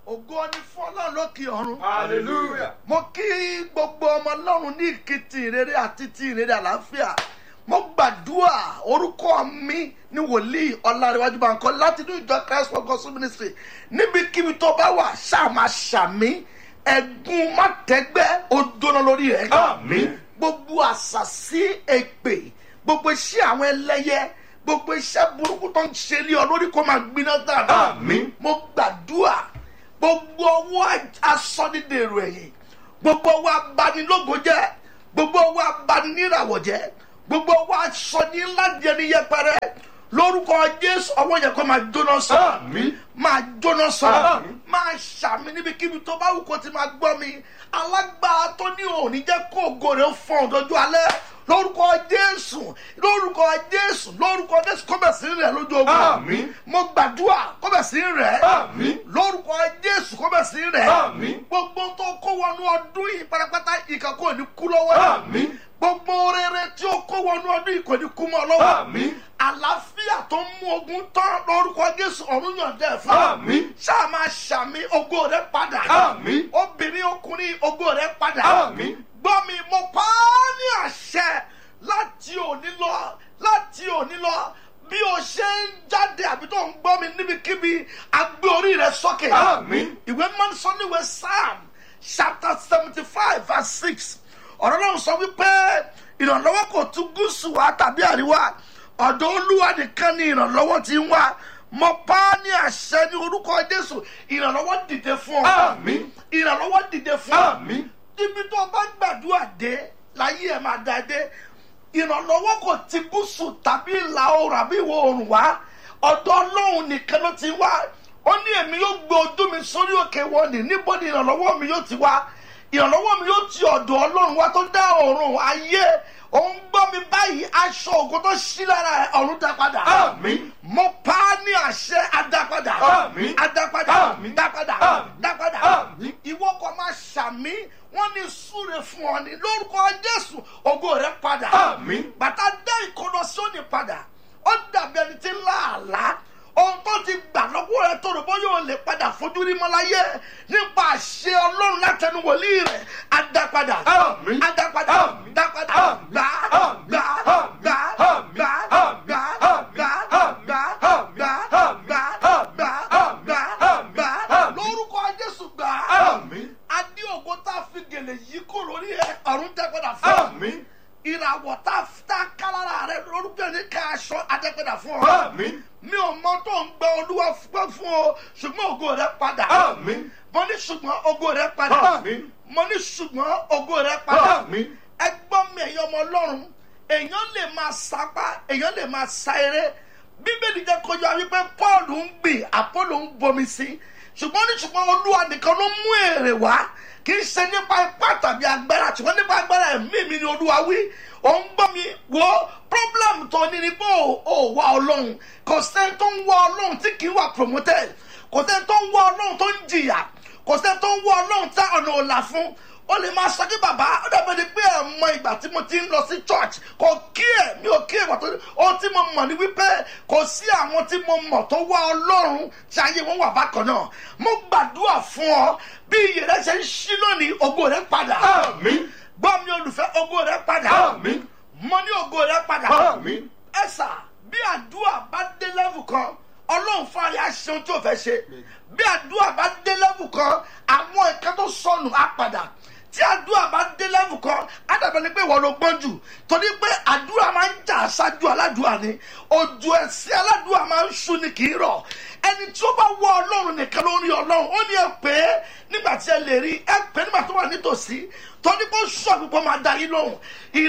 ògo ni fún ọlọ́run lókè ọ̀run. Hallelujah. mo kí gbogbo ọmọ ọlọ́run ní ìkìtì ìrere àti ti ìrere àlàáfíà mo gbàdúrà orúkọ mi ní wòlíì ọlárẹ̀wájú Bánkọ́ láti inú ìjọ christ for gospel ministry níbikíbi tó bá wà ṣáà máa ṣàmì ẹ̀gún mátẹ́gbẹ́ ó jóná lórí rẹ̀ Àmín. gbogbo àṣàsí èpè gbogbo iṣẹ́ àwọn ẹlẹ́yẹ gbogbo iṣẹ́ burúkú tó ń ṣe lé ọ lórí kó máa gbiná dáadáa Àmín. mo gbàdúrà gbogbo ọwọ́ asọ́nidèrò ẹ̀yìn gbogbo ọwọ́ abanilógo jẹ́ gbogbo ọwọ́ abaniníràwọ̀ jẹ́ gbogbo ọwọ́ asọ́niládìẹni yẹpẹrẹ lórúkọ jésù ọwọ́ yẹn kó máa jóná sọ Àmín. máa jóná sọ Àmín. máa ṣàmì níbikíbi tó bá wù kó ti máa gbọ́ mi alágbára tó ní òní jẹ́ kó ògo rẹ̀ fọ́n dojú alẹ́ lórúkọ jésù lórúkọ jésù lórúkọ jésù kó bẹ̀ sí rẹ̀ lójú ogun Àmín. mo gbàdúrà kó bẹ̀ sí rẹ̀ Àmín. lórúkọ jésù kó bẹ̀ sí rẹ̀ Àmín. gbogbo tó kó wọnú ọdún yìí pátápátá ìkà kò ní kú lọ́wọ́ ẹ̀. Àmín. gbogbo rere tí ó kó wọnú ọdún yìí kò ní kú mọ́ ọ lọ́wọ́ Àmín. àlàáfíà tó ń mú ogun tán lórúkọ jésù ọ̀run yàn dẹ̀ fún Àmín. ṣáà máa ṣàmì ògo rẹ padà Àmín. obìnrin ọkùnrin ògo rẹ padà Àmín. gbọ́ mi mo pa á ní àṣẹ láti òní lọ láti òní lọ bí o ṣe ń jáde àbí tó ń gbọ́ mi níbikíbi agbé orí rẹ sókè Àmín. ìwé máa ń sọ níwèé psalm chapter seventy five verse six ọ̀rọ̀ náà sọ wípé ìrànlọ́wọ́ kò tún gúúsù wá tàbí àríwá ọ̀dọ̀ olúwa nìkan ni ìrànlọ́wọ́ ti ń wá mo pa á ní àṣẹ ní orúkọ jésù ìrànlọ́wọ́ dìde fún ọ Àmín. ìrànlọ́wọ́ dìde fún ọ Àmín. ibi tó o bá gbàdúrà dé láyé ẹ̀ máa da dé ìrànlọ́wọ́ kò ti gúúsù tàbí ìlà oòrùn àbí ìwọ̀ oòrùn wá ọ̀dọ̀ ọlọ́run nìkan ló ti wá ó ní èmi yóò gbé ojú mi sórí òkè wọn ní níbo ni ìrànlọ́wọ́ mi yóò ti wá ìrànlọ́wọ́ mi yóò ti ọ̀dọ̀ ọlọ́run wá tó dá ọ̀run ayé òun gbọ́ mi báyìí aṣọ ògo tó ṣí lára ẹ̀ ọ̀run dá padà Àmín. mo pa á ní àṣẹ adápadà Àmín. adápadà Àmín. dápadà Àmín. dápadà Àmín. ìwọ kò máa ṣàmì wọn ní súre fún ọ ní lórúkọ jésù ògo rẹ padà Àmín. bàtà dé ìkọlọ sóni padà ó dàbí ẹni tí ń lá àlá ohun tó ti gbà lọ́wọ́ rẹ tó rò bóyá o lè padà fojú rí mọ́láyé nípa àṣẹ ọlọ́run látẹnu wòlíì rẹ̀ adápadà Àmín. adápadà Àmín. dápadà Àmín. gbà Àmín. gbà Àmín. gbà Àmín. gbà Àmín. gbà Àmín. gbà Àmín. gbà Àmín. gbà Àmín. gbà Àmín. gbà Àmín. gbà Àmín. gbà Àmín. lórúkọ jésù gbà Àmín. adé ògo tá a fi gèlè yìí kó lórí ẹ ọ̀run dẹ́gbẹ́dà fún ọ Àmín. ìràwọ̀ tá a tá a kálára rẹ lórúkọ ní ká aṣọ adẹ́gbẹ́dà fún ọ Àmín. mi ò mọ tó ń gbẹ olúwa fún fún ọ ṣùgbọ́n ògo rẹ padà Àmín. mo ní ṣùgbọ́n ògo rẹ padà Àmín. mo ní ṣùgbọ́n ògo rẹ padà Àmín. ẹgbọ́n mi ẹ̀yin ọmọ ọlọ́run èèyàn lè máa sapá èèyàn lè máa sa eré bíbélì jẹ́ kó yọ wípé paul ń gbìn àpọ́lò ń bomi sí ṣùgbọ́n ní ṣùgbọ́n olúwa nìkan ló mú èrè wá kì í ṣe nípa ipá tàbí agbára ṣùgbọ́n nípa agbára ẹ̀mí mi ni olúwa wí òun gbọ́ mi wo problem tó ní ni pé ò ò wá ọlọ́run kò sẹ́ni tó ń wá ọlọ́run tí kì í wà promoted kò sẹ́ni tó ń wá ọlọ́run tó ń jìyà kò sẹ́ni tó ń wá ọlọ́run tá ọ̀nà ọ̀la fún ó lè máa sọ kí bàbá ó dàbẹ̀ ni pé ẹ̀ mọ ìgbà tí mo ti ń lọ sí church kò kí ẹ̀ mi ò kí ẹ̀ wà tó ohun tí mo mọ̀ ni wípé kò sí àwọn tí mo mọ̀ tó wá ọlọ́run tí ayé wọn wà bákan náà mo gbàdúrà fún ọ bí iyè rẹ ṣe ń ṣí lónìí ògo rẹ padà Àmín. gbọ́ mi olùfẹ́ ògo rẹ padà Àmín. mo ní ògo rẹ padà Àmín. ẹ̀sà bí àdúrà bá dé lẹ́vù kan ọlọ́run fún àyà ṣeun tí ò fẹ́ ṣe bí àdúrà bá dé lẹ́vù kan àwọn nǹkan tó sọnù á padà tí àdúrà bá dé lẹ́vù kan á dàbẹ̀ ni pé ìwọ ló gbọ́n jù torí pé àdúrà máa ń jà ṣáájú aládùúrà ni ojú ẹsẹ̀ aládùúrà máa ń ṣú ni kì í rọ̀ ẹni tí ó bá wọ ọlọ́run nìkan ló ń rí ọlọ́run ó ní ẹ pé nígbà tí ẹ lè rí ẹ pé nígbà tó wà nítòsí torí pé ó sọ pípọ́ máa da yín lóhùn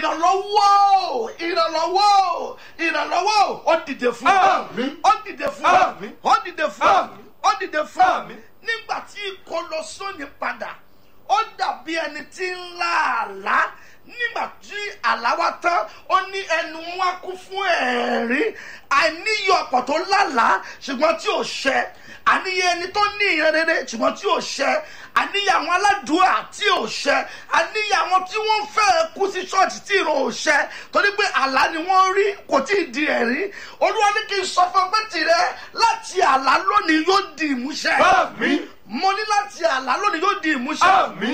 ìrànlọ́wọ́ ìrànlọ́wọ́ ìrànlọ́wọ́ ó dìde fún ọ Àmín. ó dìde fún ọ Àmín. ó dìde fún ọ Àmín. ó dìde fún ọ Àmín. nígbà tí ìkọlọ sóni padà ó dàbí ẹni tí ń lá àlá nígbà tí àlá wa tán ó ní ẹnu wa kún fún ẹ̀rín àìníyọ ọ̀pọ̀ tó lálàá ṣùgbọ́n tí ò ṣẹ àníyẹ ẹni tó ní ìran rere ṣùgbọ́n tí ò ṣẹ àníyẹ àwọn aládùúrà tí ò ṣẹ àníyẹ àwọn tí wọ́n fẹ́ kú sí ṣọ́ọ̀ṣì tí ìran ò ṣẹ torí pé àlá ni wọ́n rí kò tí ì di ẹ̀rí olúwa ní kí n sọ fún ọ pé tìrẹ láti àlá lónìí yóò di ìmúṣẹ Àmín. mo ní láti àlá lónìí yóò di ìmúṣẹ Àmín.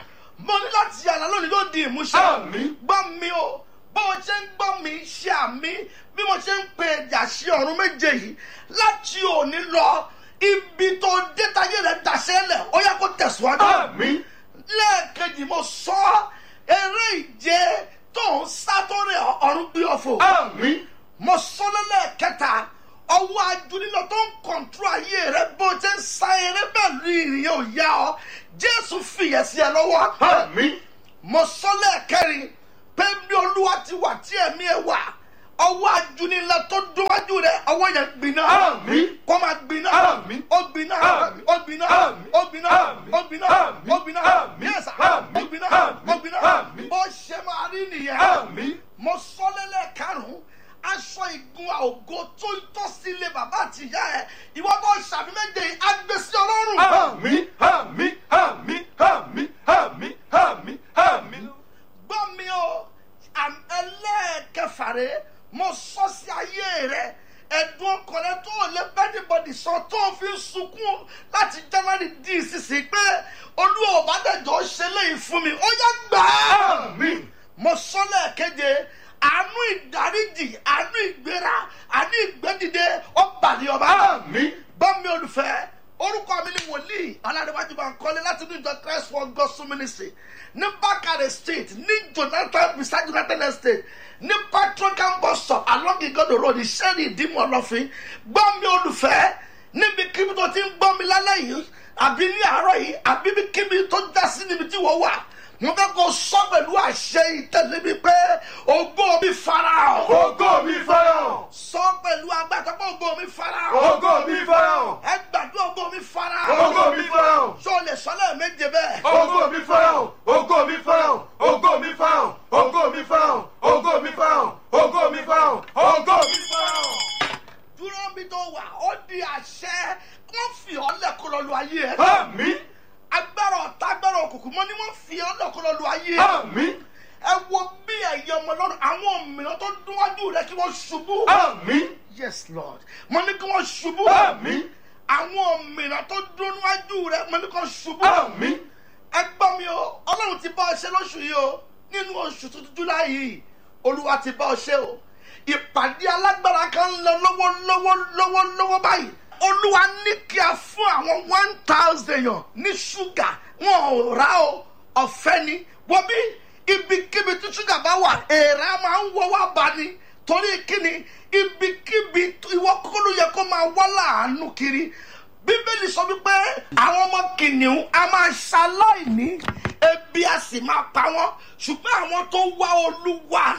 mo ní láti àlá lónìí yóò di ìmúṣẹ Àmín. gbọ́ mi o bó o ṣe ń gbọ́ mi ṣe àmì bí mo ṣe ń pe ẹ̀jà sí ọ̀run méje yìí láti òní lọ ibi tó dé táyé rẹ̀ dàṣẹ́ lẹ̀ ó yẹ kó tẹ̀síwájú Àmín. lẹ́ẹ̀kejì mo sọ eré ìje tó ń sá tó rẹ̀ ọ̀run gbé ọ̀fọ̀ Àmín. mo sọ lẹ́lẹ́kẹta ọwọ́ ajúnilọ tó ń kọ̀ǹtúrò ayé rẹ bó ṣe ń sa eré pẹ̀lú ìrìn ò yá ọ jésù fìyẹ̀ sí ẹ lọ́wọ́ Àmín. mo sọ lẹ́ẹ̀kẹrin pé bí olúwa ti wà tí ẹ̀mí ẹ wà ọwọ́ ajúnilọ tó dúnwájú rẹ ọwọ́ yẹn gbiná Àmín. kó máa gbiná Àmín. ó gbiná Àmín. ó gbiná Àmín. ó gbiná Àmín. ó gbiná Àmín. ó gbiná Àmín. yẹ́sà Àmín. ó gbiná Àmín. ó gbiná Àmín. bó ṣe máa rí nìyẹn Àmín. mo sọ lẹ́lẹ̀ karùn-ún aṣọ ìgun ògo tó tọ́ sílé bàbá àti ìyá ẹ̀ ìwọ tó ṣàbí méje yìí á gbé sí ọlọ́run. Àmín. Àmín. Àmín. Àmín. Àmín. Àmín. Àmín. gbọ́ mi o àm- ẹlẹ́ẹ̀kẹfà rẹ mo sọ sí ayé rẹ ẹ̀dùn ọkàn rẹ tó lè bẹ́ẹ̀nìbọ̀dì sọ tó fi ń sunkún láti january di ìsinsìnyí pé olúwa ò bá dẹ̀jọ́ ṣe léyìí fún mi ó yá gbà á Àmín. mo sọ lẹ́ẹ̀keje àánú ìdáríjì àánú ìgbéra àánú ìgbẹ́dìde ọ̀bàlẹ̀ ọba. Àmín. bọ́mi olùfẹ́ orúkọ mi ni wòlíì alárẹ̀wájú bá ń kọ́lé láti ní ìjọ christ for gospel ministry ní bákàrẹ̀ street ní jonathan beside jonathan estate ní patrocam bus stop along igodo road ìṣẹ́ni ìdímọ̀ ọlọ́fin gbọ́mi olùfẹ́ níbi kíbi tó ti ń gbọ́ mi lálẹ́ yìí àbí ní àárọ̀ yìí àbí bí kíbi tó já sí níbi tí wọ́n wà mo fẹ́ kó sọ pẹ̀lú àṣẹ ìtẹ̀lé mi pé ògbó mi farahàn Ògo mi farahàn. sọ pẹ̀lú agbára pé ògbó mi farahàn Ògo mi farahàn. ẹ gbàdúrà ògbó mi farahàn Ògo mi farahàn. ṣó o lè sọ lẹ́ẹ̀méje bẹ́ẹ̀. Ògo mi farahàn. Ògo mi farahàn. Ògo mi farahàn. Ògo mi farahàn. Ògo mi farahàn. Ògo mi farahàn. Ògo mi farahàn. dúró mi tó wà ó di àṣẹ wọ́n fi ọ́ lẹ́kọ́ lọ lu ayé ẹ̀. Àmín. agbára ọ̀tá agbára òkùnkùn mọ́ ni wọ́n fi ọ́ lẹ́kọ́ lọ lu ayé ẹ̀. Àmín. ẹ wo bí ẹ̀yẹ ọmọ lọ́rùn àwọn òmìnira tó dúnwájú rẹ kí wọ́n ṣubú. Àmín. yes lord mo ní kí wọ́n ṣubú. Àmín. àwọn òmìnira tó dúnwájú rẹ mo ní kí wọ́n ṣubú. Àmín. ẹ gbọ́ mi o ọlọ́run ti bá ọ ṣe lóṣù yìí o nínú oṣù tuntun july yìí olúwa ti bá ọ ṣe o ìpàdé alágbára kan ń lọ lọ́wọ́ lọ́wọ́ lọ́wọ́ lọ́wọ́ báyìí olúwa ní kí a fún àwọn one thousand èèyàn ní ṣúgà wọn ò rà o ọ̀fẹ́ ni wọ́n bí ibikíbi tí ṣúgà bá wà èèrà máa ń wọ́ wá bá ní torí kíni ibikíbi ìwọ kúkú ló yẹ kó máa wá láàánú kiri bíbélì sọ wípé àwọn ọmọ kìnìún a máa ṣaláìní ebi a sì máa pa wọn ṣùgbọ́n àwọn tó wá olúwa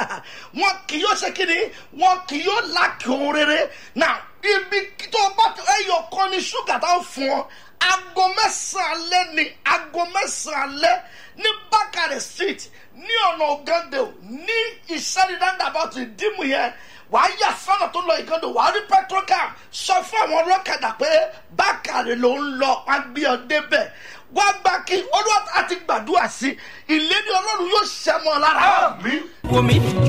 wọn kì yóò ṣe kíni wọn kì yóò lákì ohun rere náà ibi tó bá ẹyọ kan ní ṣúgà tó ń fún ọ aago mẹ́sàn-án alẹ́ ni aago mẹ́sàn-án alẹ́ ní bákàrẹ̀ street ní ọ̀nà ògande ní ìṣẹ́nidàndà bá ti dìmú yẹn wàá yà sọ́nà tó lọ ìgando wàá rí petrocam sọ fún àwọn ọlọ́kadà pé bákàrẹ̀ ló ń lọ wá gbé ọ débẹ̀ wá gbà kí olúwa àti gbàdúrà sí ìlérí ọlọ́run yóò ṣẹ́ mọ́ ọ lára. Àmín. wò mí